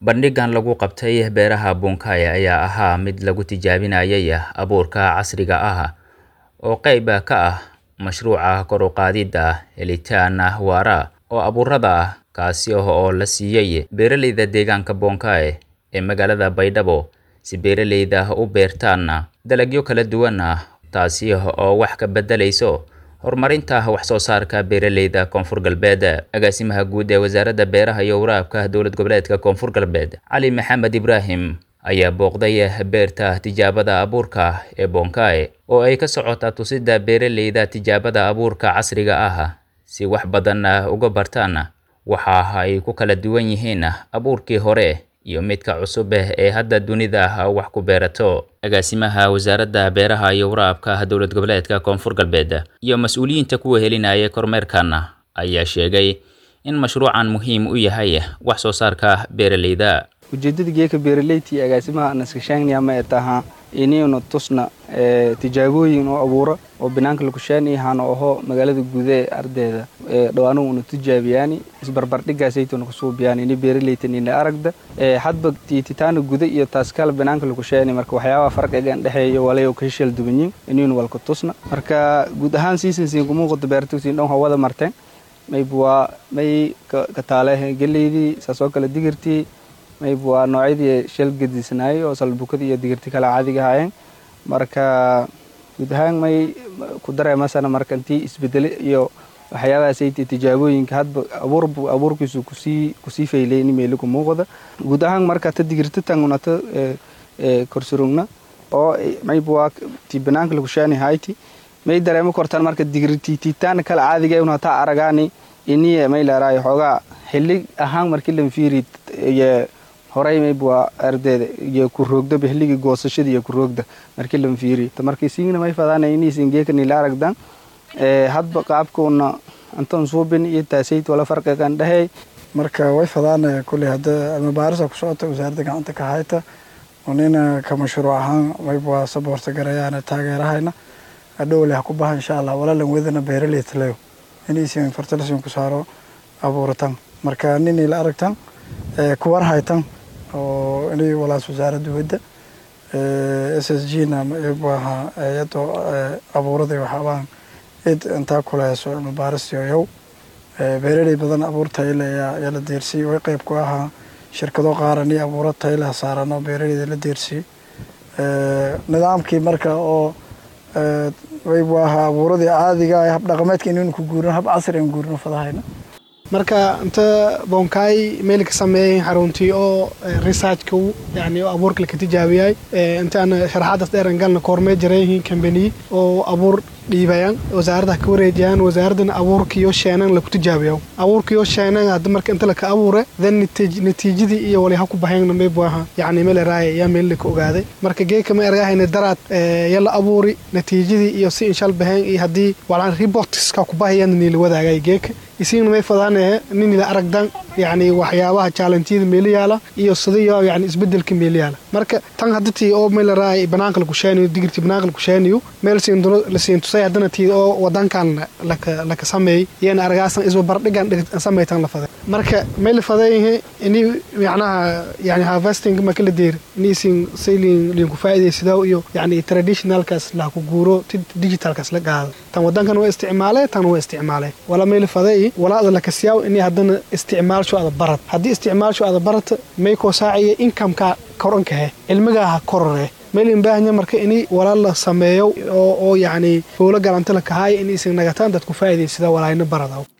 bandhigan lagu qabtay beeraha Bunkai ayaa ahaa mid lagu tijaabinayay abuurka casriga ah oo qayb ka ah mashruuca kor u qaadida helitaan waara oo abuurada ah kaasi oo la siiyay beeraleyda deegaanka Bunkai ee magaalada Baydhabo si beeraleyda u beertaan dalagyo kala duwan taasi oo wax ka bedelayso horumarinta wax soo saarka beeraleyda koonfur galbeed agaasimaha guud ee wasaaradda beeraha iyo waraabka dowlad goboleedka koonfur galbeed cali maxamed ibraahim ayaa booqday beerta tijaabada abuurka ee Bunkai oo ay ka socota tusida beeraleyda tijaabada abuurka casriga ah si wax badan uga bartaan waxa ay ku kala duwan yihiin abuurkii hore iyo midka cusub ee hadda dunida wax ku beerato agaasimaha wasaaradda beeraha iyo waraabka dowlad goboleedka koonfur galbeed iyo mas-uuliyiinta kuwa helinaya kormeerkan ayaa sheegay in mashruucan muhiim u yahay wax soo saarka beeraleyda ujeedada geeka beeraleyti agaasimaha naskashaangniya ma taha inaynu tusna tijaabooyin oo abuura oo banaanka lakushaaniyahaan oho magaalada guudae ardayda dhawaanuhu una tijaabiyaani isbarbardhigaasaytuna kusuubiyaan ini beeraleytan ina aragda hadba tiititaana guda iyo taaskala banaanka lakushaani marka waxyaabaha farqigan dhexeeya walayo kahishal dubanyin inaynu walka tusna marka guud ahaan siisansiin kumuuqata beertugsiin dhan hawada marteen mayb waa may kataale geleydii saasoo kale digirtii mayb waa noocyadii shal gediisanaayay oo salbukada iyo digirti kale caadiga ahaayeen marka guud ahaan may ku dareemasana marka intii isbedele iyo waxyaabahaasayta tijaabooyinka hadba abuur abuurkiisu kusii kusii faylay in meeli ku muuqda guud ahaan marka ta digirta tangunata korsurugna oo mayb waa ti banaanka lakushaani hayti may dareemo kortaan marka digirti tiitaana kale caadiga una taa aragaani iniye may leeraayo xoogaa xilli ahaan markii lan fiiri iyo horay mayb waa ardeeda iyo ku roogdaba xilligii goosashada iyo ku roogda markii lan fiiri markii siigna may fadaana iniisin geekani la aragdan hadba qaabkuuna antan suubin iyo taasayt wala farqigan dhehey marka way fadaanaya kulley hadda almabaarisa ku socota wasaaradda gacanta ka hayta nina ka mashruuc ahaan mayb waa saboorta garayaana taageerahayna adhow leh ku baha insha allah walaalan wedana beeraleytaleyo inaysin fertilisin ku saaro abuuratan marka ninay la aragtan kuwar haytan oo inay walaas wasaaradda wedda s s g na maaha iyadoo abuuraday waxaabaan cid intaa kulehayso cilmibaarisyo yow beeraley badan abuur tayle yaa la deersiyey way qeyb ku ahaa shirkado qaarani abuuro tayleha saarano beeraleyda la deersiyey nidaamkii marka oo waybu ahaa abuuradii caadiga ah habdhaqameedka inaynu ku guurino hab casri aan guurino fadahayna marka inta Bunkai meel ka sameeyay xaruntii oo researchka yani abuurka la tijaabiyay inta aan sharaxaad dheeran galna kormeer jiray company oo abuur dhiibayaan wasaaradda ka wareejiyaan wasaaraddan abuurkiyo sheenan lagu tijaabiyo abuurkiyo sheenan hadda marka inta la ka abuure then natiijadii iyo wali ha ku baxeen may baaha yani meel raay ya meel ka ogaaday marka geeka ma ergahayna daraad yalla abuuri natiijadii iyo si inshaal baxeen iyo hadii walaan reports ka ku bahayaan niil wadaagay geeka isiin may fadaanee nin la aragdan yani waxyaabaha challenge-yada meel yaala iyo sidoo yani isbedelka meel yaala marka tan hadii oo meel raay banaanka lagu sheeniyo digirti banaanka lagu sheeniyo meel siin la siin tusay hadana tii oo wadankan laka laka sameey yeen argaasan isba bardhigan sameeytan la faday marka meel faday ini macnaha yani harvesting ma kala deer ini siin sailing lin ku faa'iideysado iyo yani traditionalkaas la ku guuro digitalkaas la gaado tan wadankan waa isticmaalay tan waa isticmaalay wala meel faday walaada laka siyaw ini hadana isticmaalsho ada barat haddii isticmaalsho ada barata may koo saaciya incomeka korankahe cilmigaha korore meel in baahanya marka ini walaal la sameeyo oo oo yacni howlo galanta la kahaaya in isin nagataan dadku faa'iidaysada walaayna barada